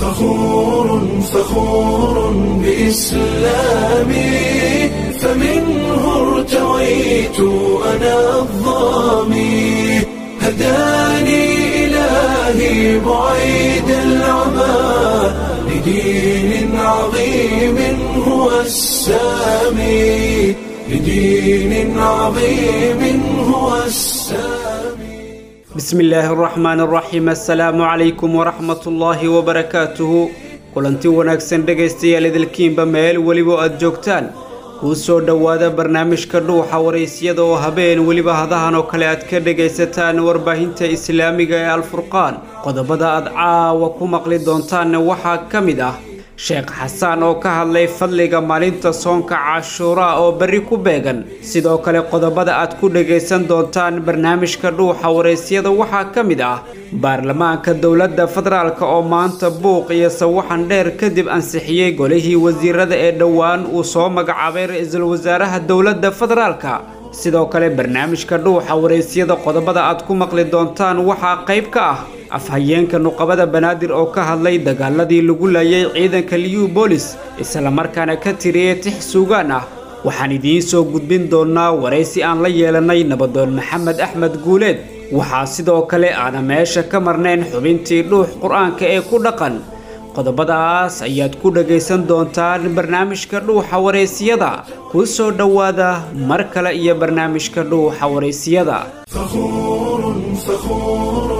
فخور فخور بإسلامي فمنه ارتويت أنا الظامي هداني إلهي بعيد العمى لدين عظيم هو السامي لدين عظيم هو السامي bismi illaahi araxmaan araxiim assalaamu calaykum waraxmatullaahi wabarakaatuhu kulanti wanaagsan dhegaystayaal idilkiinba meel weliba aad joogtaan kuu soo dhowaada barnaamijka dhuuxa waraysyada oo habeen weliba hadahan oo kale aad ka dhegaysataan warbaahinta islaamiga ee alfurqaan qodobada aad caawa ku maqli doontaanna waxaa ka mid ah sheekh xasaan oo ka hadlay fadliga maalinta soonka cashuuraa oo berri ku beegan sidoo kale qodobada aad ku dhagaysan doontaan barnaamijka dhuuxa waraysyada waxaa ka mid ah baarlamaanka dowladda federaalk oo maanta buuq iyo sawaxan dheer kadib ansixiyey golihii wasiirada ee dhowaan uu soo magacaabay ra-iisul wasaaraha dowladda federaalka sidoo kale barnaamijka dhuuxa waraysyada qodobada aad ku maqli doontaan waxaa qayb ka ah afhayeenka nuqabada banaadir oo ka hadlay dagaaladii lagu laayay ciidanka liyu boolis islamarkaana ka tiriyey tix suugaan ah waxaan idiin soo gudbin doonnaa waraysi aan la yeelanay nabadoon maxamed axmed guuleed waxaa sidoo kale aana meesha ka marnayn xubintii dhuux qur-aanka ee ku dhaqan qodobadaas ayaad ku dhagaysan doontaan barnaamijka dhuuxa waraysiyada kuu soo dhowaada mar kale iyo barnaamijka dhuuxa waraysiyada فخور فخور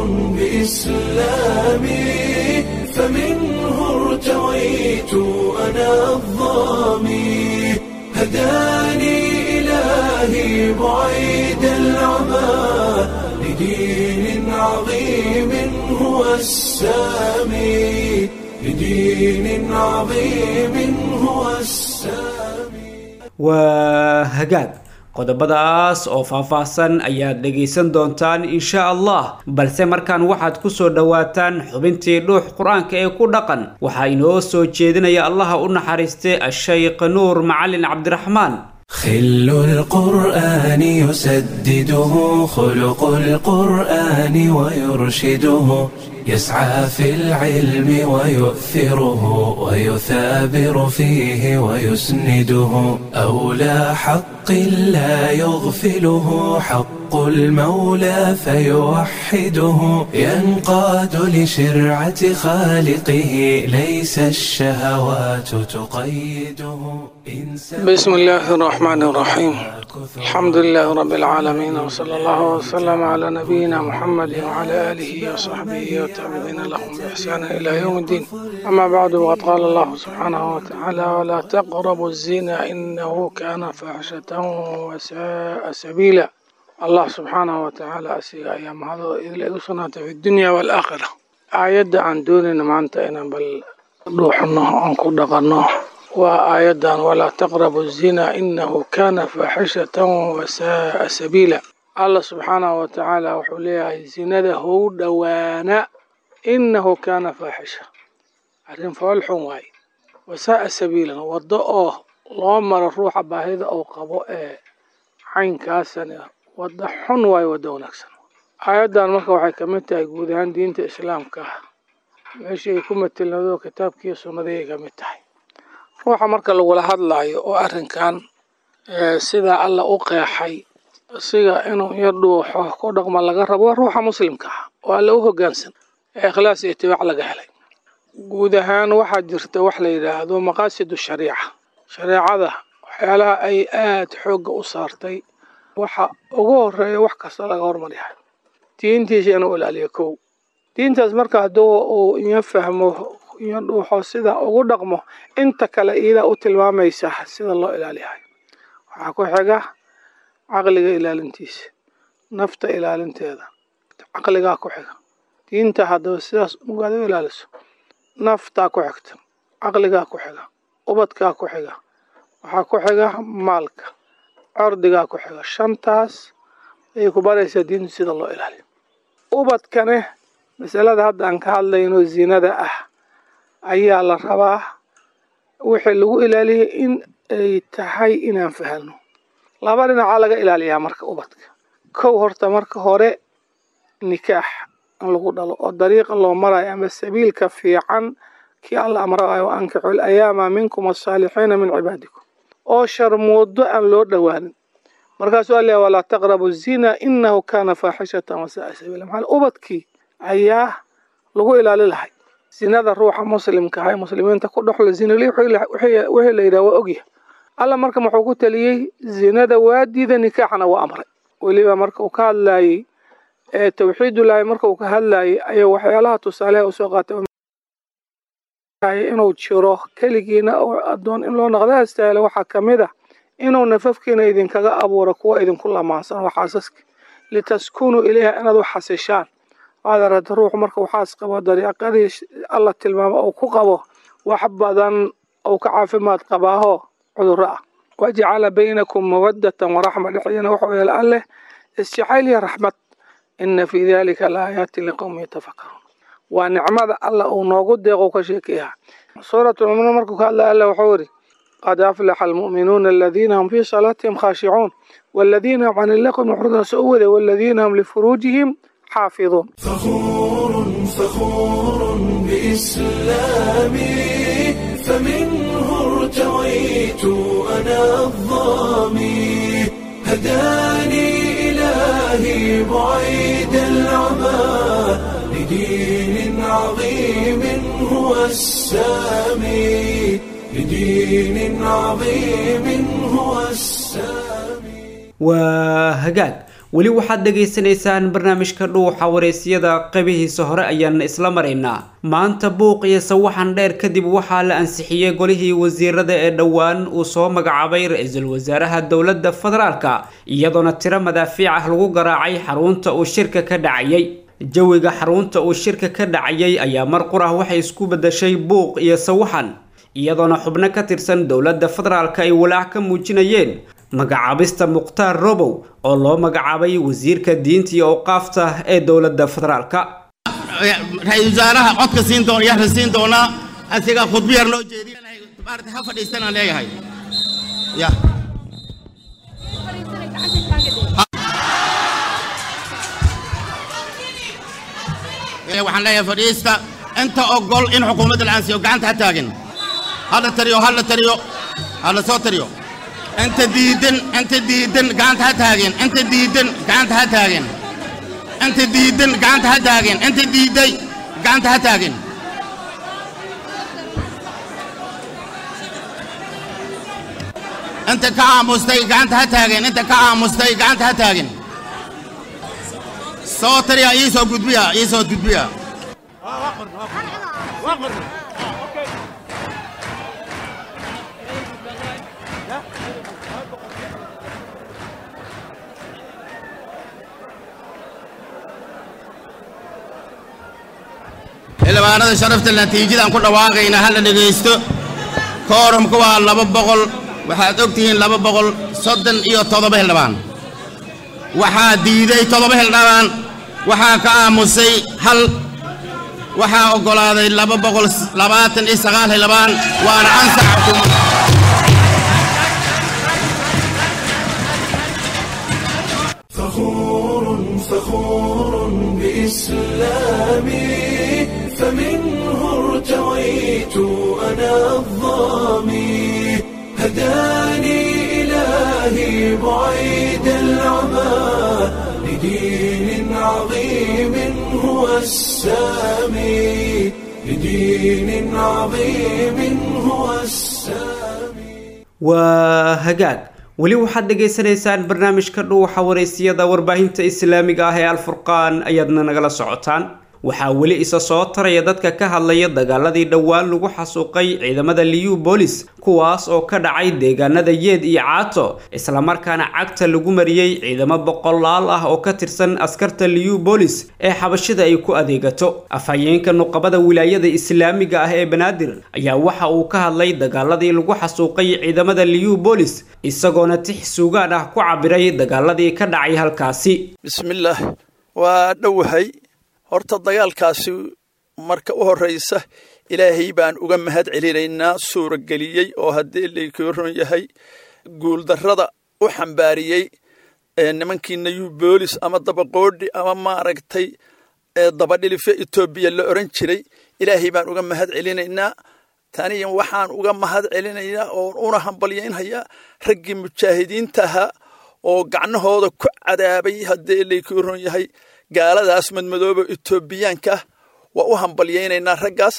بإسلامي فمنه ارتويت أنا الظامي هداني إلهي بعيد العمى لدين عظيم هو السامي لدين عظيم هو السامي waa hagaag qodobadaas oo faahfaahsan ayaad dhegaysan doontaan insha allah balse markaan waxaad ku soo dhowaataan xubintii dhuux qur-aanka ee ku dhaqan waxaa inoo soo jeedinaya allaha u naxariistay ashaykh nuur macalin cabdiraxmaan خل القرآن يسدده خلق القرآن ويرشده يسعى في العلم ويؤثره ويثابر فيه ويسنده أولى حق لا يغفله حق المولى فيوحده ينقاد لشرعة خالقه ليس الشهوات تقيده بسم الله الرحمن الرحيم الحمد لله رب العالمين وصلى الله وسلم على نبينا محمد وعلى آله وصحبه والتابعين لهم بإحسان إلى يوم الدين أما بعد وقد قال الله سبحانه وتعالى ولا تقربوا الزنا إنه كان فاحشة وساء سبيلا الله سبحانه وتعالى أسيغ أيام هذا إذ لأسنا في الدنيا والآخرة آيات عن دوننا ما أنت إنا بل روحنا أنكو دقنا وآيادا ولا تقربوا الزنا إنه كان فاحشة وساء سبيلا الله سبحانه وتعالى وحوليها زنا هو دوانا إنه كان فاحشة arrin foolxun waaye wasaaa sabiilan waddo oo loo maro ruuxa baahida uu qabo ee caynkaasana waddo xun waaye waddo wanaagsan aayaddan marka waxay ka mid tahay guud ahaan diinta islaamka meeshii ay ku matelnado kitaabkiiyo sunnadii ay ka mid tahay ruuxa marka lagula hadlaayo oo arrinkan sidaa alla u qeexay siga inuu yar dhuuxo ku dhaqma laga rabo waa ruuxa muslimka ah oo alla u hoggaansan ee ikhlaas iyo itibaac laga helay guud ahaan waxaa jirta wax la yidhaahdo maqaasidu shariica shareecada waxyaalaha ay aada xoogga u saartay waxa ugu horeeya wax kasta laga hormaryahay diintiisa inuu ilaaliyo kow diintaas marka hadduu uu iyo fahmo iyo dhuuxo sida ugu dhaqmo inta kale iidaa u tilmaamaysa sida loo ilaaliyahay waxaa ku xiga caqliga ilaalintiisa nafta ilaalinteeda caqligaa ku xiga diinta haddaba sidaas ugaad u ilaaliso naftaa ku xigta caqligaa ku xiga ubadkaa ku xiga waxaa ku xiga maalka cordigaa ku xiga shantaas ayay ku baraysaa diintu sida loo ilaaliyo ubadkane masalada hadda aan ka hadlayno zinada ah ayaa la rabaa wixii lagu ilaaliyay in ay tahay inaan fahano laba dhinacaa laga ilaaliyaa marka ubadka kow horta marka hore nikaax in lagu dhalo oo dariiqa loo marayo ama sabiilka fiican kii alla amra wa ankixu layaama minkum asaalixiina min cibaadikum oo sharmoodo aan loo dhowaanin markaasuu alla walaa taqrabu zina inahu kana faaxishatan wasaaa sabiila maxaa ubadkii ayaa lagu ilaali lahay zinada ruuxa muslimka ah ee muslimiinta ku dhexla zinali wixii la yidhaha waa ogyahay alla marka muxuu ku taliyey zinada waa diida nikaaxna waa amray weliba marka uu ka hadlaayey ee tawxiidullaahi marka uu ka hadlaayey ayaa waxyaalaha tusaaleha usoo qaatay inuu jiro keligiina oo addoon in loo noqda astaahila waxaa ka mid ah inuu nafafkiina idinkaga abuuro kuwa idinku lamaansan oo xaasaska litaskunuu ilayha inaad u xasishaan waad aragta ruuxu marka uu xaas qabo dariiqadii alla tilmaamo uu ku qabo wax badan uu ka caafimaad qabaaho cudurro ah wajacala baynakum mawaddatan waraxma dhexdiina wuxuu yeela alleh isjacayl iyo raxmad ina fii dalika laaayaati liqowmi yatafakaruun waa nicmada alla uu noogu deeqo ka sheekeyaha suuratulmuminuun markuu ka hadlaya alla wuxuu yidhi qad aflaxa almu'minuuna aladiina hum fii salaatihim khaashicuun والذين هم عن اللغو معرضون سؤوده والذين هم لفروجهم حافظون فخور فخور بإسلامي فمنه ارتويت أنا الظامي هداني إلهي بعيد العمى لدين عظيم هو السامي لدين عظيم هو السامي waa hagaag weli waxaad dhagaysanaysaan barnaamijka dhuuxa wareysyada qaybihiisa hore ayaan isla maraynaa maanta buuq iyo sawaxan dheer kadib waxaa la ansixiyey golihii wasiirada ee dhowaan uu soo magacaabay ra-iisul wasaaraha dowladda federaalka iyadoona tiro madaafiic ah lagu garaacay xarunta uu shirka ka dhacayay jawiga xarunta uu shirka ka dhacayay ayaa mar qur ah waxay isku bedeshay buuq iyo sawaxan iyadoona xubno ka tirsan dowladda federaalka ay walaac ka muujinayeen magacaabista mukhtaar robow oo loo magacaabay wasiirka diinta iyo awqaafta ee dowladda federaalka ra-iisul wasaaraha codka siin doona yaxra siin doonaa asigaa khudbo yar loo jeedinay maarata ha fadhiistanaan leeyahay ya waxaan leeyahay fadhiista inta ogol in xukuumadda la ansiyo gacanta ha taagin hala tariyo hala tariyo hala soo tariyo انت ديدن انت ديدن قانت هتاجن انت ديدن قانت هتاجن انت ديدن قانت هتاجن انت ديدي قانت هتاجن انت كعامستي قانت هتاجن انت كعامستي قانت هتاجن صوتر يا ايسو قد بيها ايسو قد بيها xildhibaanada sharafta natiijadaan ku dhawaaqayna hala dhegaysto koorumka waa laba boqol waxaad og tihiin laba boqol soddon iyo toddoba xildhibaan waxaa diiday toddoba xildhibaan waxaa ka aamusay hal waxaa oggolaaday laba boqol labaatan iyo sagaal xildhibaan waana ansax xukuumad فخور فخور بإسلامي فمنه ارتويت أنا الظامي هداني إلهي بعيد العمى لدين عظيم هو السامي لدين عظيم هو السامي waa hagaag weli waxaad dhagaysanaysaan barnaamijka dhuuxa wareysiyada warbaahinta islaamiga ah ee alfurqaan ayaadna nagala socotaan waxaa weli isa soo taraya dadka ka hadlaya dagaaladii dhowaan lagu xasuuqay ciidamada liyu bolis kuwaas oo ka dhacay deegaanada yeed iyo caato islamarkaana cagta lagu mariyey ciidamo boqolaal ah oo ka tirsan askarta liyu bolis ee xabashida ay ku adeegato afhayeenka nuqabada wilaayada islaamiga ah ee banaadir ayaa waxa uu ka hadlay dagaaladii lagu xasuuqay ciidamada liyu bolis isagoona tix suugaan ah ku cabiray dagaaladii ka dhacay halkaasi bismillaah waa dhowahay horta dagaalkaasi marka u horraysa ilaahay baan uga mahad celinaynaa suurageliyey oo haddii laykuu ron yahay guuldarrada u xambaariyey nimankii nayu boolis ama dabaqoodhi ama maaragtay dabadhilife etoobiya la odhan jiray ilaahay baan uga mahad celinaynaa taniya waxaan uga mahad celinaynaa oo una hambalyaynhayaa raggii mujaahidiintaha oo gacnahooda ku cadaabay haddii laykuu ron yahay gaaladaas madmadooba etoobiyaanka waa u hambalyaynaynaa raggaas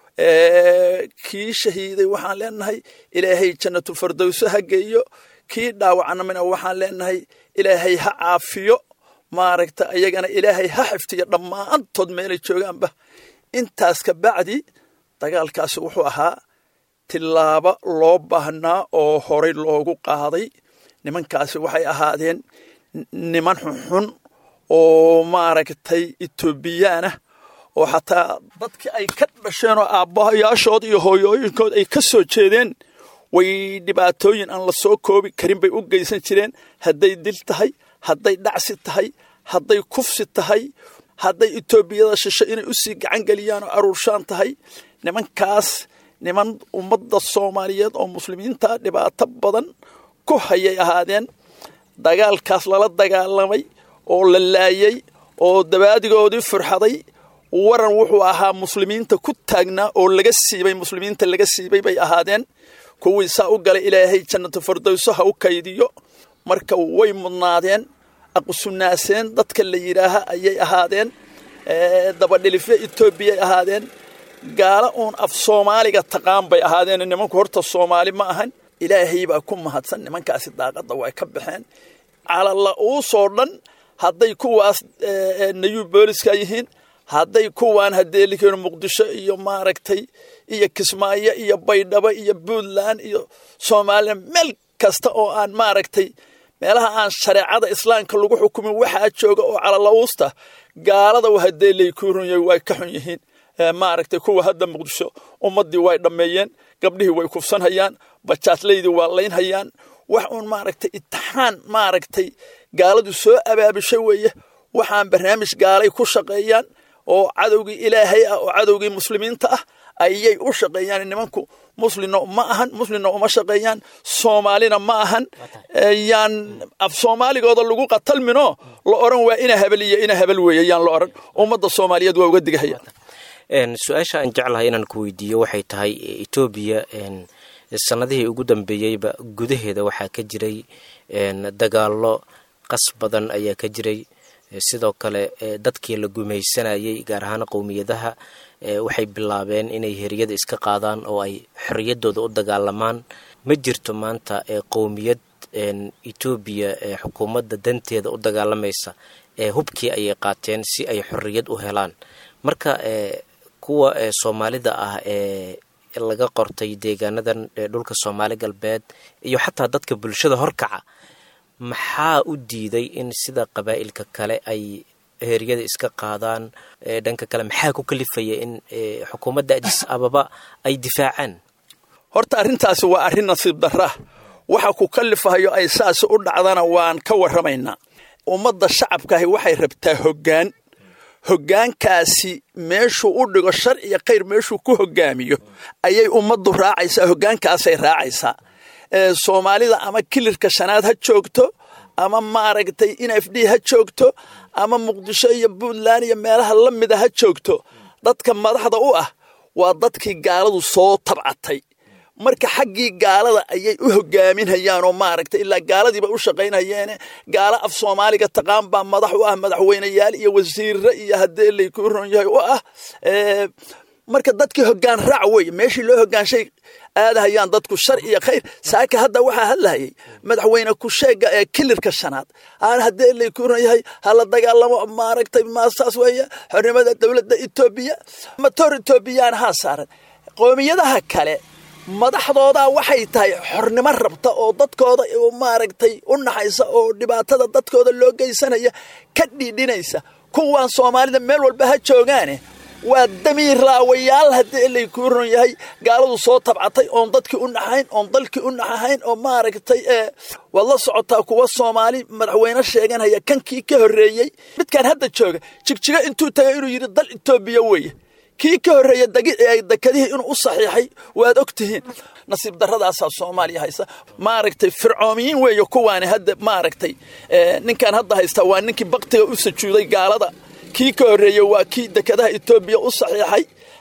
kii shahiiday waxaan leenahay ilaahay jannatu fardowso ha geeyo kii dhaawacnamina waxaan leenahay ilaahay ha caafiyo maaragta ayagana ilaahay ha xiftiyo dhammaantood meelay joogaanba intaas ka bacdi dagaalkaasi wuxuu ahaa tillaabo loo baahnaa oo horay loogu qaaday nimankaasi waxay ahaadeen niman xunxun oo maaragtay etoobiyaanah oo xataa dadkii ay ka dhasheen oo aabbahayaashood iyo hooyooyinkood ay ka soo jeedeen way dhibaatooyin aan la soo koobi karin bay u geysan jireen hadday dil tahay hadday dhacsi tahay hadday kufsi tahay hadday etoobiyada shisho inay usii gacan geliyaan oo aruurshaan tahay nimankaas niman ummadda soomaaliyeed oo muslimiinta dhibaato badan ku hayay ahaadeen dagaalkaas lala dagaalamay oo la laayay oo dabaadigoodii furxaday waran wuxuu ahaa muslimiinta ku taagnaa oo laga siibay muslimiinta laga siibay bay ahaadeen kuwii saa u galay ilaahay jannatu fardowso ha u kaydiyo marka way mudnaadeen aqusunaaseen dadka la yidhaaha ayay ahaadeen dabadhilifyo etoobiyay ahaadeen gaalo uun af soomaaliga taqaan bay ahaadeen nimanku horta soomaali ma ahan ilaahay baa ku mahadsan nimankaasi daaqadda way ka baxeen calala uusoo dhan hadday kuwaas nayuu booliska yihiin hadday kuwaan haddee likeen muqdisho iyo maaragtay iyo kismaayo iyo baydhabo iyo puntland iyo somalilan meel kasta oo aan maaragtay meelaha aan shareecada islaamka lagu xukumin waxaa jooga oo calalauusta gaalada haddee laykuurunya way ka xun yihiin maaragtay kuwa hadda muqdisho ummaddii way dhammeeyeen gabdhihii way kufsanhayaan bajaatlaydii waa laynhayaan wax uun maaragtay itixaan maaragtay gaaladu soo abaabishay weeye waxaan barnaamij gaalay ku shaqeeyaan oo cadowgii ilaahay ah oo cadowgii muslimiinta ah ayay u shaqeeyaan nimanku muslimna ma ahan muslimna uma shaqeeyaan soomaalina ma ahan yaan af soomaaligooda lagu qatalmino la oran waa ina habel iyo ina habel weeye yaan la oran ummadda soomaaliyeed waa uga digahaya su-aasha aan jeclahay inaan ku weydiiyo waxay tahay etoobiya sanadihii ugu dambeeyeyba gudaheeda waxaa ka jiray dagaallo qas badan ayaa ka jiray sidoo kale dadkii la gumaysanayay gaar ahaan qowmiyadaha waxay bilaabeen inay heriyada iska qaadaan oo ay xorriyaddooda u dagaalamaan ma jirto maanta qowmiyad etoobiya xukuumadda danteeda u dagaalamaysa hubkii ayay qaateen si ay xorriyad u helaan marka kuwa soomaalida ah ee laga qortay deegaanadan dhulka soomaali galbeed iyo xataa dadka bulshada horkaca maxaa u diiday in sida qabaa'ilka kale ay heeryada iska qaadaan dhanka kale maxaa ku kalifaya in xukuumadda adis ababa ay difaacaan horta arrintaasi waa arrin nasiib darra waxa ku kalifahayo ay saasi u dhacdana waan ka warramaynaa ummadda shacabkaahi waxay rabtaa hoggaan hoggaankaasi meeshuu u dhigo shar iyo khayr meeshuu ku hoggaamiyo ayay ummaddu raacaysaa hoggaankaasay raacaysaa soomaalida ama kilirka shanaad ha joogto ama maaragtay in f d ha joogto ama muqdisho iyo puntland iyo meelaha la mida ha joogto dadka madaxda u ah waa dadkii gaaladu soo tabcatay marka xaggii gaalada ayay u hogaaminhayaan oo maaragtay ilaa gaaladiiba u shaqaynayeene gaalo af soomaaliga taqaan baa madax u ah madaxweyneyaal iyo wasiirre iyo haddee laykuu ron yahay u ah marka dadkii hoggaan raac weeye meeshii loo hoggaanshay aadahayaan dadku shar iyo khayr saaka hadda waxaa hadlahayay madaxweyne kusheega ee kilirka shanaad aan haddee laykuu ron yahay hala dagaalamo maaragtay maasaas weeye xornimada dowladda etoobiya matoor etoobiyaan haa saaran qoomiyadaha kale madaxdoodaa waxay tahay xornimo rabta oo dadkooda maaragtay u naxaysa oo dhibaatada dadkooda loo geysanaya ka dhiidhinaysa kuwaan soomaalida meel walba ha joogaane waa damiir laawayaal haddii laykuu ron yahay gaaladu soo tabcatay oon dadkii u naxayn oon dalkii u naxahayn oo maaragtay ee waad la socotaa kuwa soomaali madaxweyne sheeganaya kankii ka horreeyey midkaan hadda jooga jigjigo intuu tagay inuu yidhi dal etoobiya weeye kii ka horreeya dekadihii inuu u saxiixay waad og tihiin nasiib darradaasaa soomaaliya haysa maaragtay fircoomiyiin weeye kuwaani hadda maaragtay ninkaan hadda haysta waa ninkii baktiga u sajuuday gaalada kii ka horreeye waa kii dekadaha etoobiya u saxiixay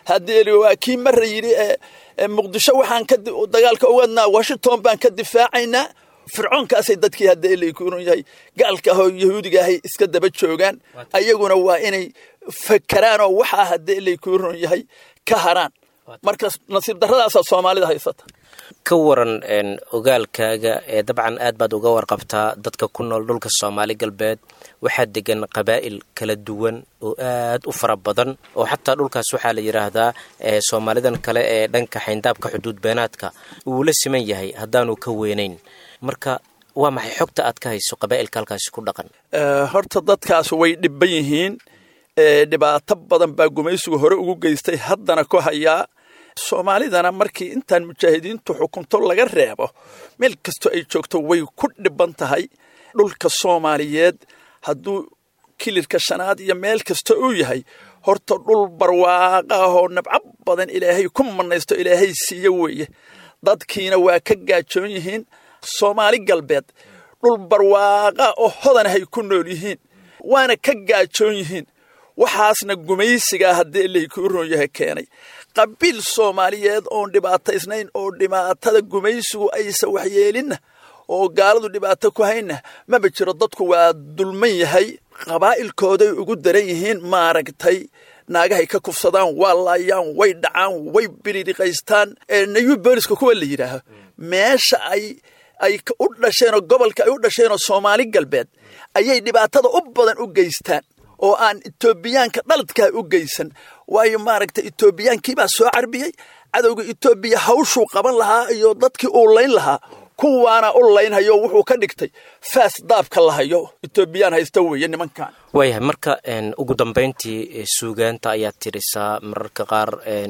haddii waa kii marra yidhi muqdisho waxaan ka dagaalka ugadnaa washington baan ka difaacaynaa fircoonkaasay dadkii hadda elaykuuran yahay gaalka ahoo yahuudiga ahay iska daba joogaan ayaguna waa inay fakeraan oo waxaa hadda elaykuuran yahay ka haraan marka nasiib darradaasaa soomaalida haysata ka waran ogaalkaaga ee dabcan aad baad uga warqabtaa dadka ku nool dhulka soomaali galbeed waxaa degan qabaa'il kala duwan oo aad u fara badan oo xataa dhulkaas waxaa la yidhaahdaa soomaalidan kale ee dhanka xayndaabka xuduud beenaadka uu la siman yahay haddaanu ka weynayn marka waa maxay xogta aad ka hayso qabaa'ilka halkaasi ku dhaqan horta dadkaas way dhibban yihiin dhibaato badan baa gumaysigu hore ugu geystay haddana ku hayaa soomaalidana markii intaan mujaahidiintu xukunto laga reebo meel kastoo ay joogto way ku dhiban tahay dhulka soomaaliyeed hadduu kilirka shanaad iyo meel kasta uu yahay horta dhul barwaaqa ahoo nabco badan ilaahay ku manaysto ilaahay siiye weeye dadkiina waa ka gaajoon yihiin soomaali galbeed dhul barwaaqa oo hodanahay ku nool yihiin waana ka gaajoon yihiin waxaasna gumaysigaa haddii laykuu roon yahay keenay qabiil soomaaliyeed oon dhibaataysnayn oo dhibaatada gumaysigu aysa waxyeelinna oo gaaladu dhibaato ku hayna maba jiro dadku waa dulman yahay qabaa'ilkooday ugu daran yihiin maaragtay naagahay ka kufsadaan waa laayaan way dhacaan way biridhiqaystaan nayu booliska kuwa la yidhaaho meesha ay ay u dhasheenoo gobolka ay u dhasheenoo soomaali galbeed ayay dhibaatada u badan u geystaan oo aan etoobiyaanka dhaladkaa u geysan waayo maaragtay etoobiyaankiibaa soo carbiyey cadowga etoobiya hawshuu qaban lahaa iyo dadkii uu layn lahaa kuwaana u laynhayo wuxuu ka dhigtay faas daabka lahayo etoobiyaan haysta weeye nimankan waayahay marka ugu dambayntii suugaanta ayaad tirisaa mararka qaar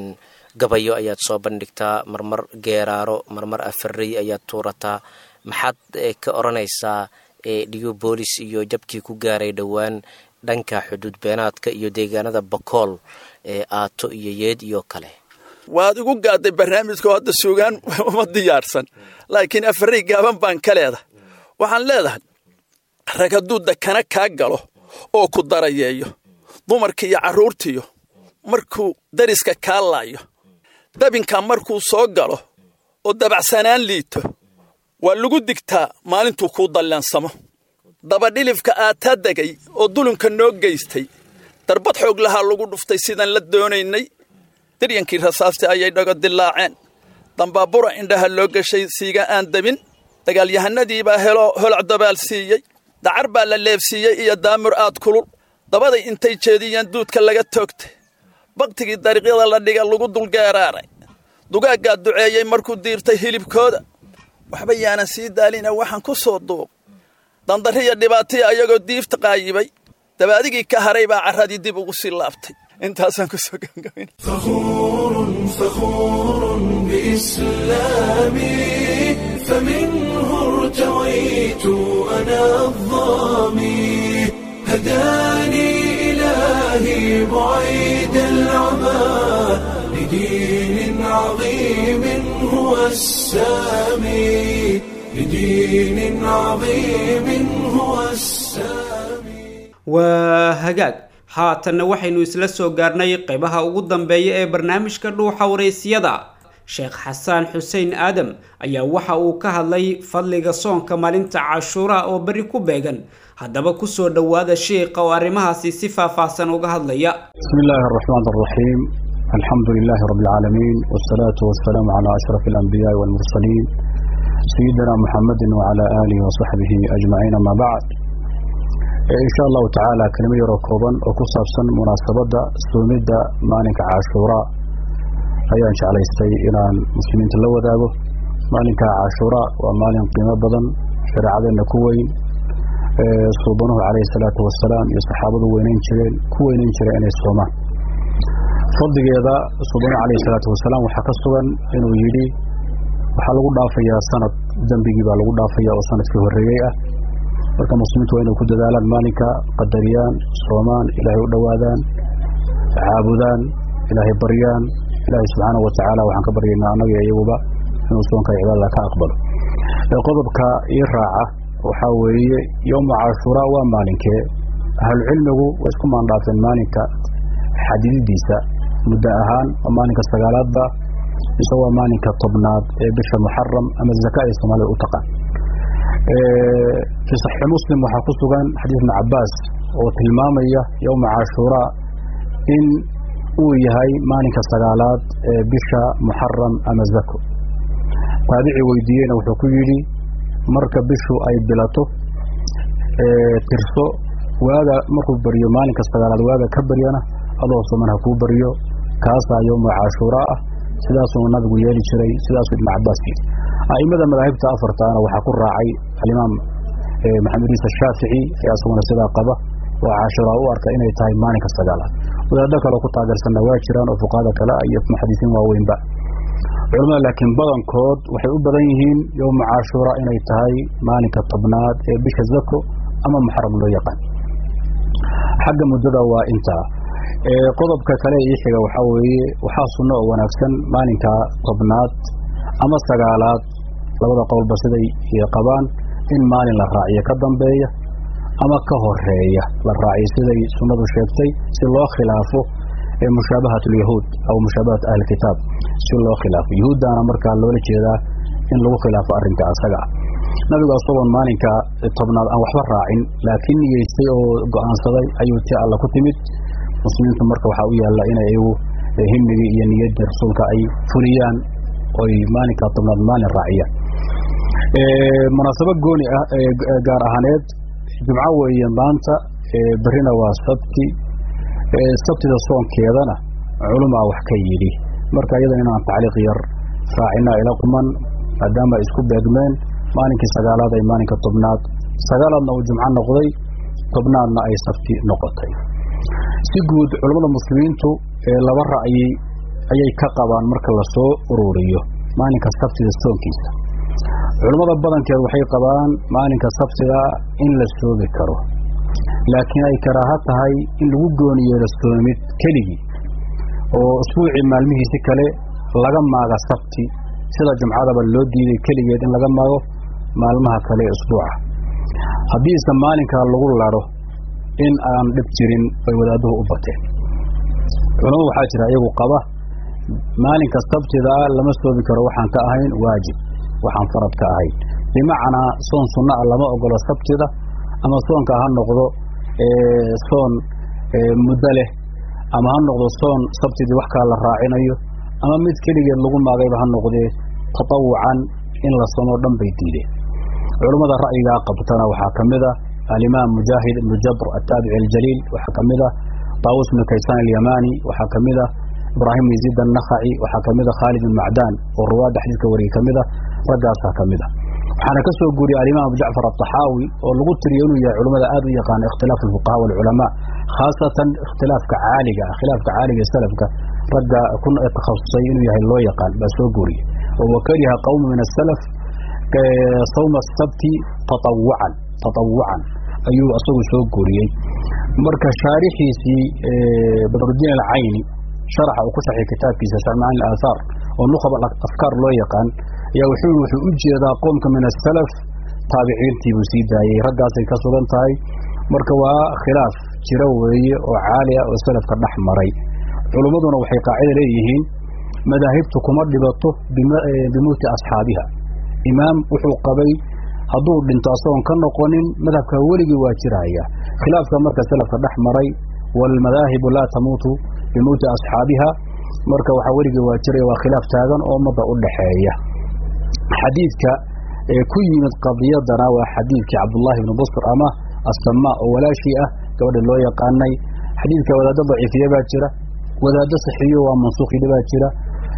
gabayo ayaad soo bandhigtaa marmar geeraaro marmar afarey ayaad tuurataa maxaad ka odhanaysaa dhigo boolis iyo jabkii ku gaaray dhowaan dhanka xuduud beenaadka iyo deegaanada bakool ee aato iyo yeed iyo kale waad igu gaadday barnaamijka oo hadda suugaan uma diyaarsan laakiin afarey gaaban baan ka leedahay waxaan leedahay rag hadduu dakana kaa galo oo ku darayeeyo dumarki iyo carruurtiyo markuu dariska kaa laayo dabinka markuu soo galo oo dabacsanaan liito waa lagu digtaa maalintuu kuu dallaansamo dabadhilifka aataa degay oo dulunka noo geystay darbad xoog lahaa lagu dhuftay sidaan la doonaynay daryankii rasaasti ayay dhago dilaaceen dambaabura indhaha loo gashay siiga aan dabin dagaalyahanadiibaa helo holac dabaal siiyey dacar baa la leebsiiyey iyo daamur aad kulul dabaday intay jeediyeen duudka laga toogtay baktigii dariiqyada la dhiga lagu dulgeeraaray dugaaggaa duceeyey markuu diirtay hilibkooda waxba yaanan sii daalina waxaan ku soo duuq dandariya dhibaataya ayagoo diifta qaayibay dabaadigii ka haray baa carradii dib ugu sii laabtay intaasaan ku soo gabagabayn فخور فخور بإسلامي فمنه ارتويت أنا الظامي هداني إلهي بعيد العمى لدين عظيم هو السامي لدين عظيم هو السامي waa hagaag haatanna waxaynu isla soo gaarnay qaybaha ugu dambeeya ee barnaamijka dhuuxa wareysiyada sheekh xasaan xuseen aadam ayaa waxa uu ka hadlay fadliga soonka maalinta cashuura oo berri ku beegan haddaba kusoo dhowaada sheikha oo arrimahaasi si faahfaahsan uga hadlaya بسم الله الرحمن الرحيم الحمد لله رب العالمين والصلاة والسلام على أشرف الأنبياء والمرسلين سيدنا محمد وعلى آله وصحبه أجمعين ما بعد إن شاء الله تعالى كلمة يركوبا وكصابسا مناسبة سومدة مالك عاشوراء أيها إن شاء الله يستي إلى المسلمين تلوى ذاقه مالك عاشوراء ومالك قيمة بدن شرعة النكوين صوبانه عليه الصلاة والسلام يا صحابة وينين شرين كوينين شرين الصومان fadligeeda subana calayhi salaatu wasalaam waxaa ka sugan inuu yidhi waxaa lagu dhaafayaa sanad dembigii baa lagu dhaafaya oo sanadkii horreeyey ah marka muslimiintu waa inay ku dadaalaan maalinka qadariyaan soomaan ilaahay u dhowaadaan caabudaan ilaahay baryaan ilaahay subxaana wa tacaala waxaan ka baryaynaa annaga iyo iyaguba inuu soonka cibaadada ka aqbalo qodobka ii raaca waxaa weeye yowma cashuuraa waa maalinkee ahlucilmigu way isku maandhaafeen maalinka xadididiisa muddo ahaan oo maalinka sagaalaadba mise waa maalinka tobnaad ee bisha muxaram ama zaka ay soomaalida u taqaan fii saxiixi muslim waxaa ku sugan xadiis ibni cabaas oo tilmaamaya yowma cashuuraa in uu yahay maalinka sagaalaad ee bisha muxaram ama zako taabici weydiiyeyna wuxuu ku yidhi marka bishu ay bilato tirso waaga markuu baryo maalinka sagaalaad waaga ka baryana adoo suman ha kuu baryo kaasaa yowma cashuuraa ah sidaasuu nabigu yeeli jiray sidaasuu ibnu cabaas yidhi a'imada madaahibta afartaana waxaa ku raacay alimaam maxamed iisa shaafici ayaa isaguna sidaa qaba oo cashuuraa u arka inay tahay maalinka sagaalaad wadaado kaleo ku taageersanna waa jiraan oo fuqahada kale ah iyo muxadisiin waaweynba culamada laakiin badankood waxay u badan yihiin yowma cashuura inay tahay maalinka tobnaad ee bisha zako ama muxaram loo yaqaan xagga muddada waa intaa qodobka kale ii xiga waxaa weeye waxaa sunno oo wanaagsan maalinka tobnaad ama sagaalaad labada qowlba siday qabaan in maalin la raaciyo ka dambeeya ama ka horeeya la raaciyo siday sunnadu sheegtay si loo khilaafo mushaabahat alyahuud aw mushaabahat ahlilkitaab si loo khilaafo yahuuddaana markaa loola jeedaa in lagu khilaafo arrinka asaga ah nabigu asagoon maalinka tobnaad aan waxba raacin laakiin niyeystay oo go'aansaday ayuu ti alla ku timid muslimiintu marka waxaa u yaalla inay iyagu himigii iyo niyaddii rasuulka ay fuliyaan oy maalinka tobnaad maalin raaciyaan munaasabo gooni ah gaar ahaaneed jumco weeye maanta berrina waa sabti sabtida soonkeedana culumaa wax ka yidhi marka iyadan inaan tacliiq yar raacinaa ila quman maadaama ay isku beegmeen maalinkii sagaalaad ay maalinka tobnaad sagaalaadna uu jumco noqday tobnaadna ay sabti noqotay si guud culammada muslimiintu laba ra'yi ayay ka qabaan marka lasoo ururiyo maalinka sabtida soonkiisa culammada badankeed waxay qabaan maalinka sabtida in la soomi karo laakiin ay karaaha tahay in lagu gooni yeelo soomid keligii oo usbuucii maalmihiisi kale laga maaga sabti sida jumcadaba loo diiday keligeed in laga maago maalmaha kale ee usbuuca haddiise maalinkaa lagu ladho in aan dhib jirin bay wadaaduhu u bateen culamo waxaa jira iyagu qaba maalinka sabtidaa lama soomi karo waxaan ka ahayn waajib waxaan farad ka ahayn bimacnaa soon sunna a lama ogolo sabtida ama soonka ha noqdo soon muddo leh ama ha noqdo soon sabtidii wax kala la raacinayo ama mid keligeed lagu maagayba ha noqdee tatawucan in la somoo dhan bay diideen culummada ra'yigaa qabtana waxaa ka mid a alimaam mujaahid ibnu jabr ataabici aljaliil waxaa ka mid a taawus ibnu kaysaan alyamani waxaa ka mid a ibraahim yaziid annakhaci waxaa ka mid a khaalid ibn macdaan oo ruwaadda xadiidka wariyey ka mid a raggaasaa ka mid a waxaana ka soo guuriyey alimaam abu jacfar alطaxaawi oo lagu tiriyo inuu yahay culimmada aad u yaqaana ikhtilaaf alfuqaha walculamaa khaasatan ikhtilaafka caaliga ah khilaafka caaliga ee salafka ragga ku takhasusay inuu yahay loo yaqaan baa soo guuriyey oo wakariha qawmu min asalaf sawma sabti tatawucan tatawucan ayuu asagu soo guuriyey marka shaarixiisii badrudiin alcayni sharaxa uu ku saxiy kitaabkiisa sharmacan aaahaar oo nukhab afkaar loo yaqaan ayaa wuxuu wuxuu u jeedaa qoomka min asalaf taabiciintii buu sii daayey raggaasay ka sugan tahay marka waa khilaaf jiro weeye oo caali ah oo salafka dhex maray culummaduna waxay qaacida leeyihiin madaahibtu kuma dhibato bimuuti asxaabiha imaam wuxuu qabay hadduu dhinto asagoon ka noqonin madhabka weligii waa jiraya khilaafka marka salafka dhex maray waalmadaahibu laa tamuutu bimuuti asxaabiha marka waxaa weligii waa jiraya waa khilaaf taagan oo ummadda u dhaxeeya xadiidka ee ku yimid qadiyadana waa xadiidkii cabdullaahi ibni busr ama assamaa oo walaashii ah gabadha loo yaqaanay xadiidka wadaaddo daciifiya baa jira wadaaddo saxiiyo waa mansuukhidha baa jira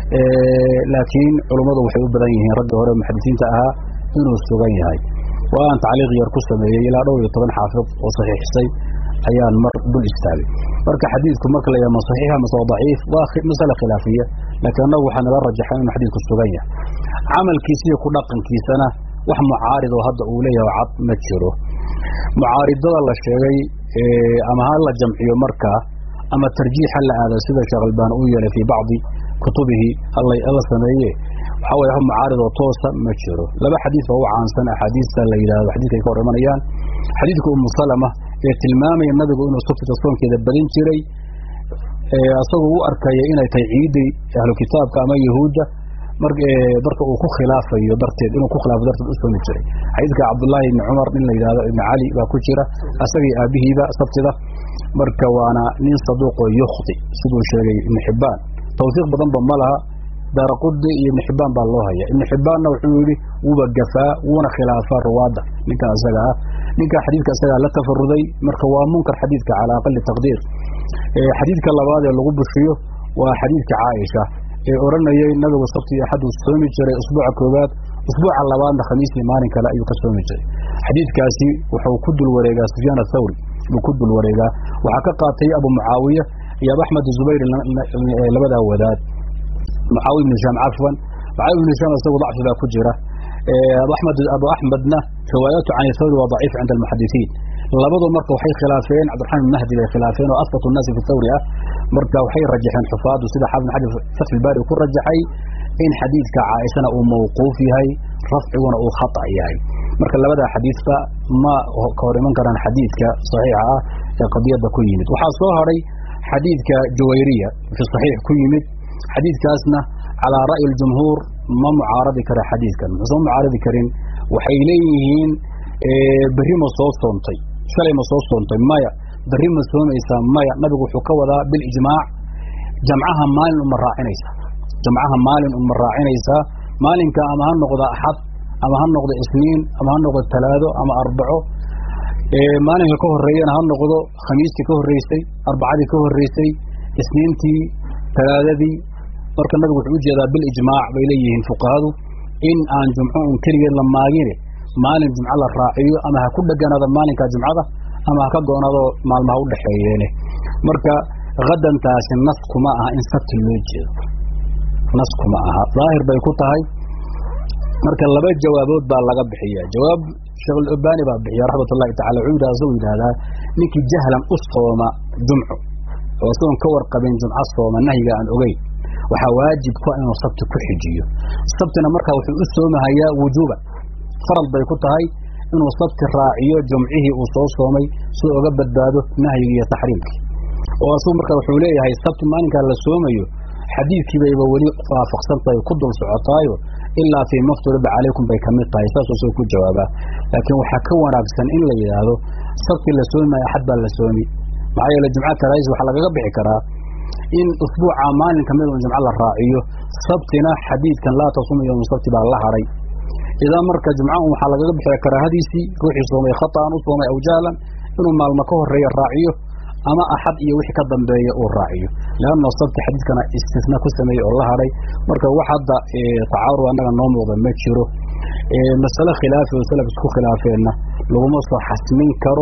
laakiin culummadu waxay u badan yihiin ragga hore muxadisiinta ahaa inuu sugan yahay waa aan tacliiq yar ku sameeyey ilaa dhowr iyo toban xaafid oo saxiixsay ayaan mar dul istaagay marka xadiidku marka la yaha ma saxiixa mase waa daciif waa masale khilaafiya laakiin annagu waxaa nala rajaxay inuu xadiidku sugan yahay camalkiisa iyo ku dhaqankiisana wax mucaarid oo hadda uu leeyahay cad ma jiro mucaaridada la sheegay ama ha la jamciyo markaa ama tarjiix ha la aado sida sheekh albaan uu yeelay fii bacdi kutubihi hala sameeye waxaa weye mucaarid oo toosa ma jiro laba xadiis oo u caansan axaadiista la yidhahdo xadiiska ay ka hor imanayaan xadiidka umu salama ee tilmaamaya nabigu inuu sabtida soonkeeda badin jiray asagoo u arkaya inay tahay ciiddii ahlu kitaabka ama yahuudda marka uu ku khilaafayo darteed inuu ku khilaafo darteed u soomi jiray xadiidka cabdullaahi ibni cumar nin la yidhahdo ibni cali baa ku jira asagii aabihiiba sabtida marka waana nin saduuqoo yukhti siduu sheegay ibnu xibbaan tawfiiq badanba ma laha daaraqudi iyo ibnu xibbaan baa loo haya ibnu xibbaanna wuxuu yidhi wuuba gafaa wuuna khilaafaa ruwaadda ninka isaga ah ninka xadiidka isagaa la tafaruday marka waa munkar xadiidka calaa aqali taqdiir xadiidka labaad ee lagu bushiyo waa xadiidka caaisha ee odhanayay nabigu sabti iyo axad uu soomi jiray usbuuca koowaad usbuuca labaadna khamiisii maalin kale ayuu ka soomi jiray xadiidkaasi wuxuu ku dul wareegaa sufyaan athawri buu ku dul wareegaa waxaa ka qaatay abu mucaawiya iyo abu axmed zubayr labadaa wadaad mucaawiya ibnu hishaam cafwan mucaawiya ibnu hishaam isagu dacfi baa ku jira abu axmed abu axmedna riwaayaatu can thawri waa daciif cinda almuxadisiin labadu marka waxay khilaafeen cabdiraxmaan ibn mahdi bay khilaafeen oo asbatu nnaasi fi thawri ah marka waxay rajaxeen xufaadu sida xaafid xajar fatxilbaari ku rajaxay in xadiidka caaishana uu mawquuf yahay rafciguna uu khata yahay marka labadaa xadiidba ma ka hor iman karaan xadiidka saxiixa ah ee qadiyadda ku yimid waxaa soo hadhay xadiidka juwayriya fi saxiix ku yimid xadiidkaasna calaa ra'yi aljumhuur ma mucaaradi kara xadiidkan muxuusan mucaaradi karin waxay leeyihiin berri ma soo soontay shalay ma soo soontay maya berri ma soomaysaa maya nabigu wuxuu ka wadaa bilijmaac jamcaha maalin uma raacinaysaa jamcaha maalin uma raacinaysaa maalinka ama ha noqdo axad ama ha noqdo isniin ama ha noqdo talaado ama arbaco maalinka ka horeeyana ha noqdo khamiistii ka horreysay arbacadii ka horreysay isniintii talaadadii marka nabigu wuxuu u jeedaa bilijmaac bay leeyihiin fuqahadu in aan jumco un keligeed la maagine maalin jumco la raaciyo ama ha ku dheganaado maalinka jumcada ama ha ka goonaado maalmaha u dhexeeyeene marka hadantaasi nas kuma aha in sabti loo jeedo nas kuma aha daahir bay ku tahay marka laba jawaabood baa laga bixiya jawaab sheekhulalbani baa bixiya raxmat ullahi tacala wuxuu yidhahda isagu yidhahdaa ninkii jahlan u sooma jumco oo isagoon ka warqabin jumco sooma nahyiga aan ogeyn waxaa waajib ku inuu sabti ku xijiyo sabtina markaa wuxuu u soomahayaa wujuuban faral bay ku tahay inuu sabti raaciyo jumcihii uu soo soomay si oga badbaado nahyigi iyo taxriimkii oo asagu marka wuxuu leeyahay sabti maalinkaa la soomayo xadiidkii bayba weli waafaqsan tahay ku dul socotaayo ilaa fii mafturiba calaykum bay ka mid tahay saasuu soo ku jawaabaa laakiin waxaa ka wanaagsan in la yidhaahdo sabti la soomi maayo axad baa la soomi maxaa yeele jumca karaais waxaa lagaga bixi karaa in usbuuca maalin ka mid un jumco la raaciyo sabtina xadiidkan laa tasum yowma sabti baa la hadhay idaa marka jumca un waxaa lagaga bixiya karaahadiisii ruuxii soomay khata'an u soomay aw jahlan inuu maalmo ka horeeya raaciyo ama axad iyo wixii ka dambeeya uu raaciyo leanna sabti xadiidkana istisna ku sameeyey oo la hadhay marka wax hadda tacaarud annaga noo muuqda ma jiro masale khilaafi oo salaf isku khilaafeenna laguma soo xasmin karo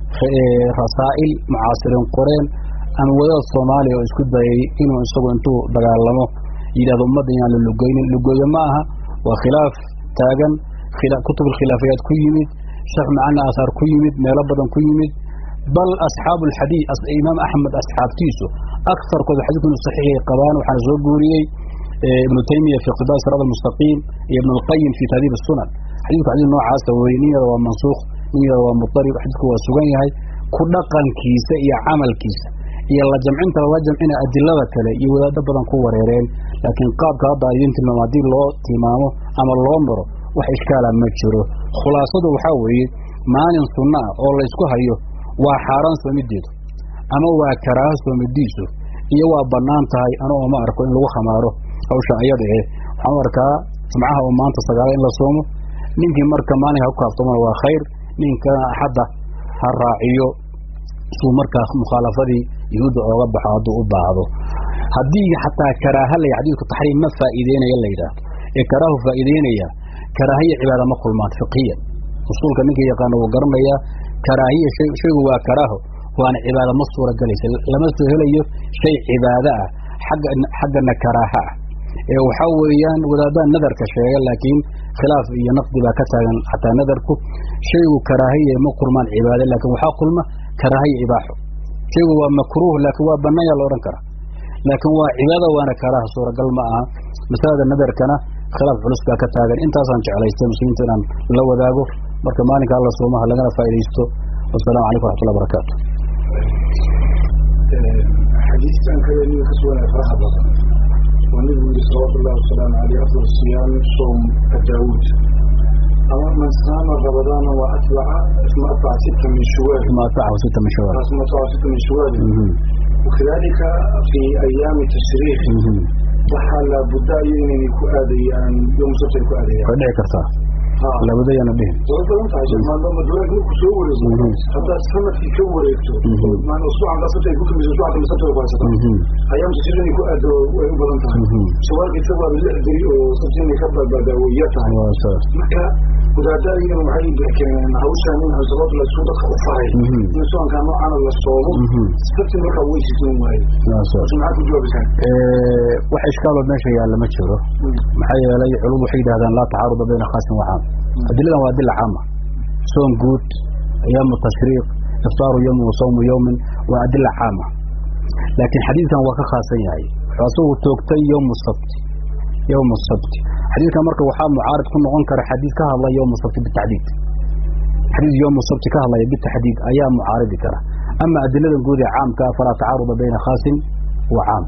rasaa'il mucaasiriin qoreen ama wadaad soomaaliya oo isku dayay inuu isagu intuu dagaalamo yidhahdo ummadda inaan la lugeynin lugooye ma aha waa khilaaf taagan kutubul khilaafiyaad ku yimid sheekh macana asaar ku yimid meelo badan ku yimid bal asxaabu alxadiid imaam axmed asxaabtiisu akarkooda xadiidku inuu saxiixay qabaan waxaana soo guuriyey ibnu taymiya fi iqtidaa siraad almustaqiim iyo ibnu alqayim fi tahdiib asunan xadiidku xadiid noocaasa weye nin yada waa mansuukh nin yada waa mutarib xadiidku waa sugan yahay ku dhaqankiisa iyo camalkiisa iyo la jamcinta lala jamcina adilada kale iyo wadaado badan ku wareereen laakiin qaabka hadda idin tilmaamo haddii loo tilmaamo ama loo maro wax ishkaala ma jiro khulaasadu waxaa weeye maalin sunna ah oo laysku hayo waa xaaraan soomideedu ama waa karaaho soomidiisu iyo waa bannaan tahay anoo ma arko in lagu khamaaro hawsha ayada eh waxaan u arkaa jumcaha oo maanta sagaala in la soomo ninkii marka maalinka ku kaaftoomana waa khayr ninkana axadda ha raaciyo suu markaa mukhaalafadii yuhuudda ooga baxo hadduu u baahdo haddii xataa karaaha lay xadiidku taxriim ma faa'iideynaya la yidhaahdo ee karaahu faa'iideynaya karaahiya cibaada ma kulmaan fiqiyan usuulka ninka yaqaana wuu garanayaa karaahiya shaygu waa karaaho waana cibaada ma suura galaysa lama soo helayo shay cibaado ah xagga xaggana karaaha ah ee waxaa weeyaan wadaadaan nadarka sheega laakiin khilaaf iyo naqdi baa ka taagan xataa nadarku shaygu karaahiya ma kulmaan cibaado laakiin waxaa kulma karaahiya ibaaxo shaygu waa makruuh laakiin waa bannaan yaa la odhan karaa laakiin waa cibaado waana karaaha suuragal ma aha masalada nadarkana khilaaf culus baa ka taagan intaasaan jeclaystay muslimiinta inaan la wadaago marka maalinka alla soomaha lagana faa'idaysto wasalaamu calaykum waraxmatullahi barakaatu xadiiskan kale niga ka sugan ee faraha badan waa nabigu yidhi salawaatu ullahi wasalaamu caleyh afdal siyaami soom daawuud ama man saama ramadaana wa atbaca isma atbaca sita min shuwaal ما أتبعه ستة من شوال اسma atbaca sita min shuwaal مهم. وكذلك في أيام التشريق مهم. waxaa laabudda iyo inayna ku aadayaan yom sabti ay ku aadayaan way dhici kartaa Ha. labada yana dhihin way badan tahay shamaando madulaag marku soo wareego Mhm. haddaad sanadkii ka wareegto Mhm. maan usbuucan daa sabti ay ku tumiso usbuucan kale sabti ay ku haysataa Mhm. ayaam tashriiq inay ku aado way u badan tahay Mhm. shawaalka isaga waa lix beri oo sabti inay ka badbaadaa way yar tahay waa saas marka wadaada iyagana waxay keeneen hawshaan in sabab la isku dadka u faray Mhm. in soonkaa noocaana la soomo Mhm. sabti markaa way sisin waaye waa saas marka maxaad ku jawaabisaa Eh, wax ishkaaloo meesha yaalla ma jiro maxaa yeelay culum waxay yidhahdaan laa tacaaruda bayna khaasin wa caam adiladan waa adila caama soon guud ayaamu tashriiq iftaaru yowmin wa sawmu yowmin waa adila caama laakiin xadiidkan waa ka khaasan yahay wuxuu asagu toogtay yowmu sabti yowmu sabti xadiidkan marka waxaa mucaarid ku noqon kara xadiid ka hadlaya yowmu sabti bitacdiid xadiid yowmu sabti ka hadlaya bitacdiid ayaa mucaaridi kara ama adiladan guud ee caamka falaa tacaaruda bayna khaasin wa caam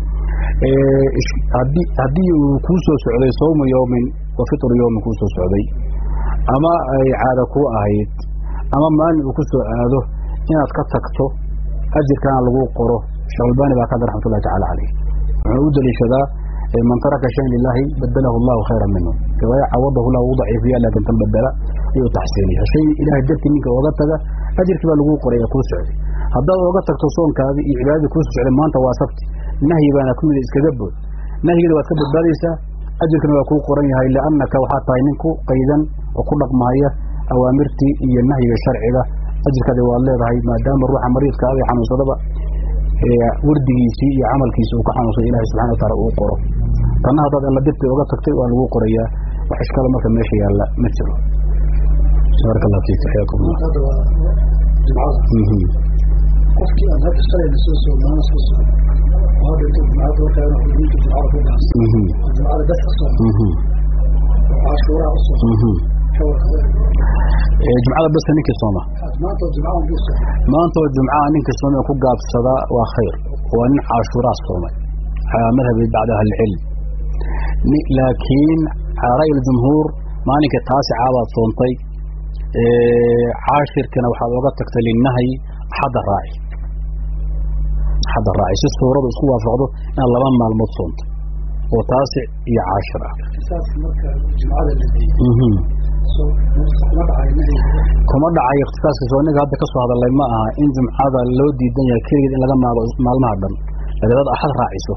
Eh, ish- haddii haddii uu kuu soo socday sawmu yowmin wa fitru yowmin kuu soo socday ama ay caada kuu ahayd ama maalin uu ku soo aado inaad ka tagto ajirkana lagu qoro sheekh albani baa ka hadla raxmatullahi tacaala caleyh wuxuu u daliishadaa eh, man taraka shayan lilahi badalahu allahu khayran minhu riwaaya cawadahu lahu u daciifiya laakin tan badela ayuu taxsiiniya shay ilahay dartii ninka oga taga ajirkii baa lagu qoray ee kuu socday haddaad oga tagto soonkaadii iyo cibaadadii kuu socday maanta waa sabti nahyi baana ku mida iskaga bood nahyigeeda waad ka badbaadaysaa ajirkana waa kuu qoran yahay liannaka waxaa tahay nin ku qaydan oo ku dhaqmahaya awaamirtii iyo nahyiga sharciga ajirkaadi waad leedahay maadaama ruuxa mariidka aga xanuunsadaba ee wardigiisii iyo camalkiisi uu ka xanuunsada ilahi subxana wataala uu qoro tanna haddaad alla dirti oga tagtay waa lagu qorayaa wax ishkaala marka meesha yaalla ma jiro baaraka allah fiik xayaakum allah hadda waa jimcada Mhm. qofkii aan hadda shalayna soo soo maana soo soo waa dhinto jimcada markaa inuu xubinta jimcada ku gaas Mhm. jimcada bes ka soo Mhm. cashuuraha u soo Mhm. ka warqaba Eh, jumcada basta ninkii sooma maanta oo jimcadan buu soo maanta oo jumcaha ninkii soomay ku gaabsada waa khayr waa nin caashuuraa soomay calaa madhabi bacda ahlicilm ni- laakiin calaa ra'yi aljumhuur maalinkii taasicaa baad soontay Eh, caashirkana waxaad oga tagtay linahyi axadda raaci axadda raaci si suuradu isku waafaqdo inaad laba maalmood soonto oo taasic iyo caashir ah saas marka jimcada la diiday Mhm. soo kuma dhacay nahyiga kuma dhacayo ikhtisaaska soo ninka hadda ka soo hadalay ma aha in jumcada loo diidan yahay keligeed in laga maago maalmaha dhan laakiin dad axad raaciso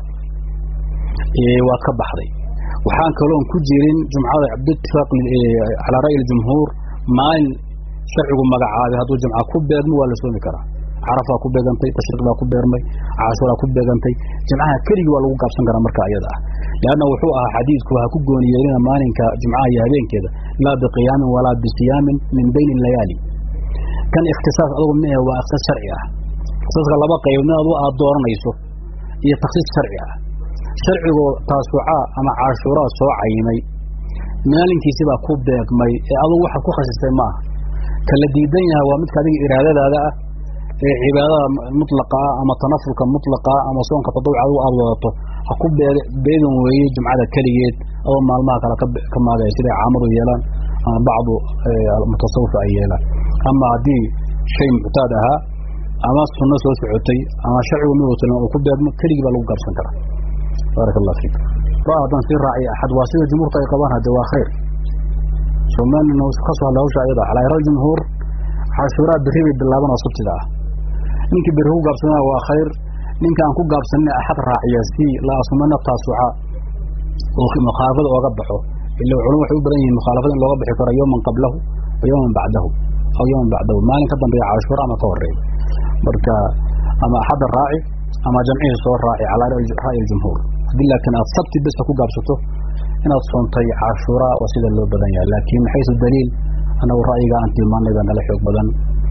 ee waad ka baxday waxaan kaloon ku jirin jumcada biitifaaq calaa ra'yi aljumhuur maalin sharcigu magacaabay hadduu jumca ku beegmo waa la soomi karaa carafaa ku beegantay tashriiq baa ku beermay caashuraa ku beegantay jimcaha keligii waa lagu gaabsan karaa marka iyada ah leanna wuxuu ahaa xadiidku ha ku gooni yeelina maalinka jimcaha iyo habeenkeeda laa biqiyaamin walaa bisiyaamin min bayni layaali kan ikhtisaas adugu ma ahe waa ikhtisaas sharci ah ikhtisaaska laba qayb mid adu aad dooranayso iyo takhsiis sharci ah sharcigoo taasucaa ama caashuuraa soo cayimay maalinkiisi baa ku beegmay ee adugu waxaad ku khasistay maaha ka la diidan yahay waa midka adiga iraadadaada ah ee cibaadada mutlaqa ah ama tanafulka mutlaqa ah ama soonka tadawuc adigu aada wadato ha ku beeg beegan weeye jumcada keligeed adoo maalmaha kale ka ka maagaya siday caamadu yeelaan ama bacdu mutasawif ay yeelaan ama haddii shay muctaad ahaa ama sunno soo socotay ama sharcigu mid watalan uu ku beegmo keligii baa lagu gaabsan karaa baaraka allah fiik ra haddaan sii raaciy axad waa sida jumhuurta ay qabaan hadde waa khayr soomaalina ka soo hadla hawsha ayada calaa ira jumhuur cashuuraa berri bay bilaaban oo sabtida ah ninkii berri ku gaabsanaa waa khayr ninka aan ku gaabsanin axad raaciya si la asumana taasuca oo mukhaalafada ooga baxo ila culum waxay u badan yihiin mukhaalafada in looga bixi karo yowman qablahu wa yowman bacdahu aw yowman bacdahu maalin ka dambeeya cashuura ama ka horeeya marka ama axadda raaci ama jamcihii soo raaci calaa ra'yi aljumhuur haddii laakiin aad sabti besta ku gaabsato inaad soontay cashuura waa sida loo badan yahay laakiin maxaysu daliil annagu ra'yiga aan tilmaanay baa nala xoog badan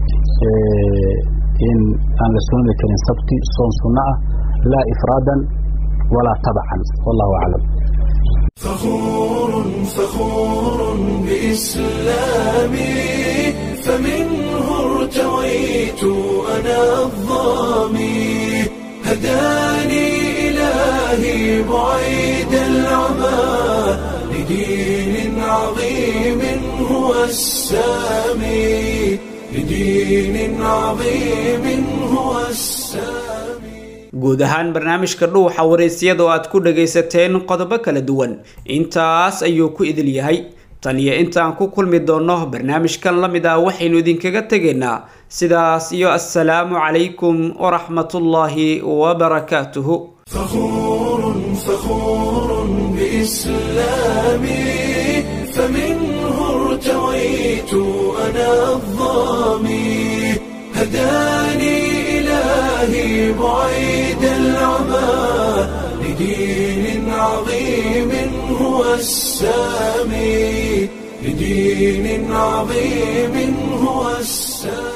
in aan la soomi karin sabti soon sunno ah laa ifraadan walaa tabcan wallahu aclam فخور فخور بإسلامي فمنه ارتويت أنا الظامي هداني بعيد العمى لدين عظيم هو السامي لدين عظيم هو السامي guud ahaan barnaamijka dhuuxa waraysyada oo aad ku dhagaysateen qodobo kala duwan intaas ayuu ku idil yahay tan iyo intaan ku kulmi doonno barnaamijkan la mid ah waxaynu idinkaga tegaynaa sidaas iyo assalaamu calaykum waraxmatullaahi wabarakaatuhu فخور فخور بإسلامي فمنه ارتويت أنا الظامي هداني إلهي بعيد العمى لدين عظيم هو السامي لدين عظيم هو السامي